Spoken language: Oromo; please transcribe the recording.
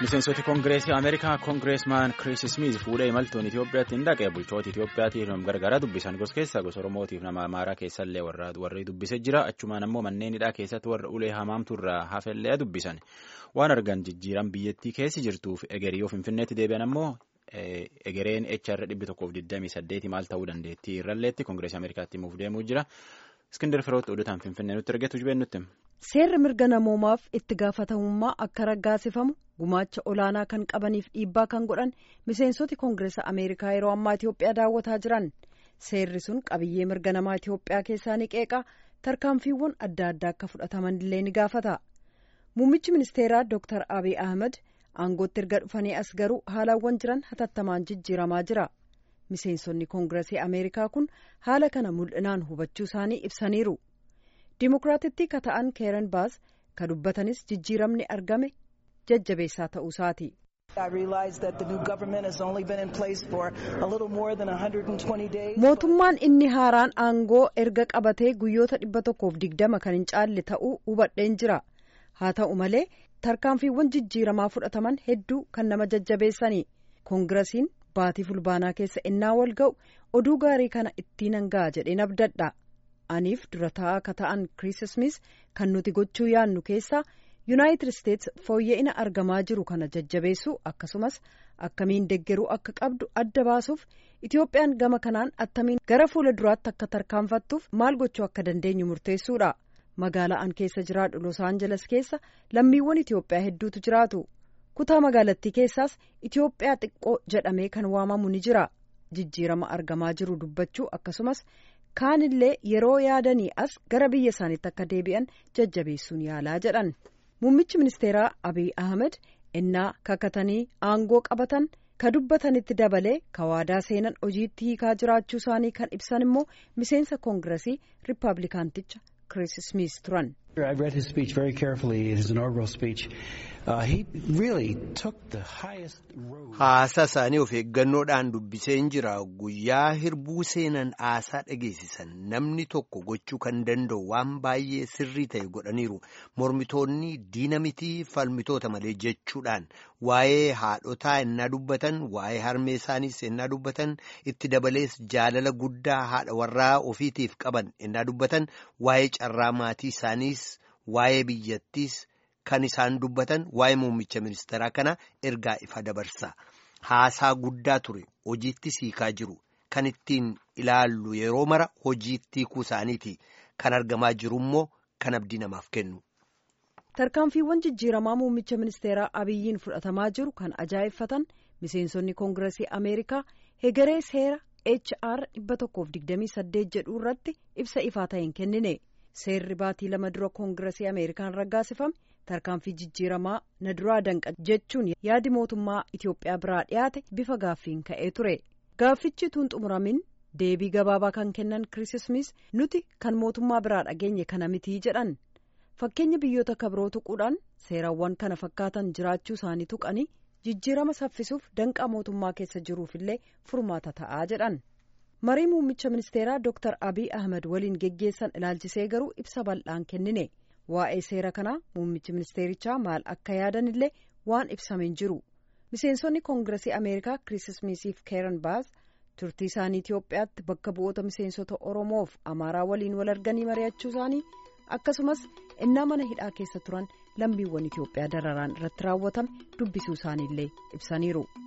miseensoti koongireesii ameerikaa koongireesmaan kiriis ismiiz fuudhee imaltuun itiyoophiyaatti hin dhaqe bulchoota itiyoophiyaatiif nama gargaaraa dubbisan gos keessaa gosa oromootiif nama amaaraa keessallee warri dubbisee jira achumaan ammoo manneen hidhaa keessatti warra ulee hamaamturraa hafellee dubbisan waan argan jijjiiran biyyattii keessi jirtuuf egerii yoo finfinneetti deebi'an ammoo egereen HR dhibbi tokkoof 28 maal ta'uu dandeettii irralleetti koongireesii ameerikaatti himuuf deemuu jira. Iskindar Firootti oduutaan Finfinnee nutti argatu jibeen nutti. Seerri mirga namoomaaf itti gaafatamummaa akka raggaasifamu gumaacha olaanaa kan qabaniif dhiibbaa kan godhan miseensoti koongireesa Ameerikaa yeroo ammaa Itoophiyaa daawwataa jiran. Seerri sun qabiyyee mirga namaa Itoophiyaa keessaa ni qeeqa tarkaanfiiwwan adda addaa akka fudhataman illee ni gaafata. Muummichi ministeeraa Dr. Abiy Ahmed aangootti erga dhufanii as garuu haalawwan jiran hatattamaan jijjiiramaa jira. miseensonni koongireesii ameerikaa kun haala kana mul'inaan hubachuu isaanii ibsaniiru dimokiraatittii ka ta'an keeren baas ka dubbatanis jijjiiramni argame jajjabeessaa ta'uu isaati. mootummaan inni haaraan aangoo erga qabatee guyyoota dhibba tokkoof digdama kan hin caalle ta'uu hubadheen jira haa ta'u malee tarkaanfiiwwan jijjiiramaa fudhataman hedduu kan nama jajjabeessani koongiresiin baatii fulbaanaa keessa innaa wal ga'u oduu gaarii kana ittiin hanga'a jedheen abdadha aniif dura taa'aa ka ta'an kiriis ismiis kan nuti gochuu yaannu keessaa yuunaayitid isteets fooyya'ina argamaa jiru kana jajjabeessuu akkasumas akkamiin deggeruu akka qabdu adda baasuuf itoophiyaan gama kanaan attamiin gara fuula duraatti akka tarkaanfattuuf maal gochuu akka dandeenyu murteessuudha magaalaa an keessa jiraadhu los aanjeles keessa lammiiwwan itoophiyaa hedduutu jiraatu. kutaa magaalattii keessaas Itoophiyaa xiqqoo jedhamee kan waamamu ni jira jijjiirama argamaa jiru dubbachuu akkasumas kaanillee yeroo yaadanii as gara biyya isaaniitti akka deebi'an jajjabeessuun yaalaa jedhan muummichi ministeeraa abiy ahmed innaa kakatanii aangoo qabatan ka dubbatanitti dabalee ka waadaa seenan hojiitti hiikaa jiraachuu isaanii kan ibsan immoo miseensa koongiresii riippaabilikaanticha kiriis ismiis turan. I read his speech very carefully, his inaugural speech. Uh, he really took the highest road. Haasaa isaanii of eeggannoodhaan dubbiseen jira. Guyyaa hirbuu seenan haasaa dhageessisan namni tokko gochuu kan danda'u waan baay'ee sirrii ta'e godhaniiru. Mormitoonni diina mitii falmitoota malee jechuudhaan waa'ee haadhotaa ennaa dubbatan, waa'ee harmee isaaniis ennaa dubbatan, itti dabalees jaalala guddaa haadha warraa ofiitiif qaban ennaa dubbatan, waa'ee carraa maatii isaaniis. Waa'ee biyyattiis kan isaan dubbatan waa'ee muummicha ministeeraa kana ergaa ifa dabarsa. Haasaa guddaa ture hojiitti hiikaa jiru. Kan ittiin ilaallu yeroo mara hojiitti hiikuu isaaniiti. Kan argamaa jiru immoo kan abdii namaaf kennu. Tarkaanfiiwwan jijjiiramaa muummicha ministeeraa Abiyyiin fudhatamaa jiru kan ajaa'effatan miseensonni koongiresii Ameerikaa hegeree seera HR 128 jedhu irratti ibsa ifaa ta'een kennine. seerri baatii lama dura koongiresii ameerikaan raggaasifame tarkaanfii jijjiiramaa na duraa danqa jechuun yaadi mootummaa itiyoophiyaa biraa dhiyaate bifa gaaffiin ka'ee ture gaaffichi tuun xumuramin deebii gabaabaa kan kennan kiriis ismiis nuti kan mootummaa biraa dhageenye kana mitii jedhan fakkeenya biyyoota kabiroo tuquudhaan seerawwan kana fakkaatan jiraachuu isaanii tuqanii jijjiirama saffisuuf danqaa mootummaa keessa jiruufillee furmaata ta'aa jedhan. marii muummicha ministeeraa Dr. Abiy Ahmed waliin geggeessan ilaalchisee garuu ibsa bal'aan kennine waa'ee seera kanaa muummichi ministeerichaa maal akka yaadan illee waan ibsameen jiru miseensonni koongiresii ameerikaa kiriis ismiisiif keeran baas turtii isaanii itiyoophiyaatti bakka bu'oota miseensota oromoof amaaraa waliin wal arganii mari'achuu isaanii akkasumas innaa mana hidhaa keessa turan lammiiwwan itiyoophiyaa dararaan irratti raawwatame dubbisuu isaaniillee ibsaniiru.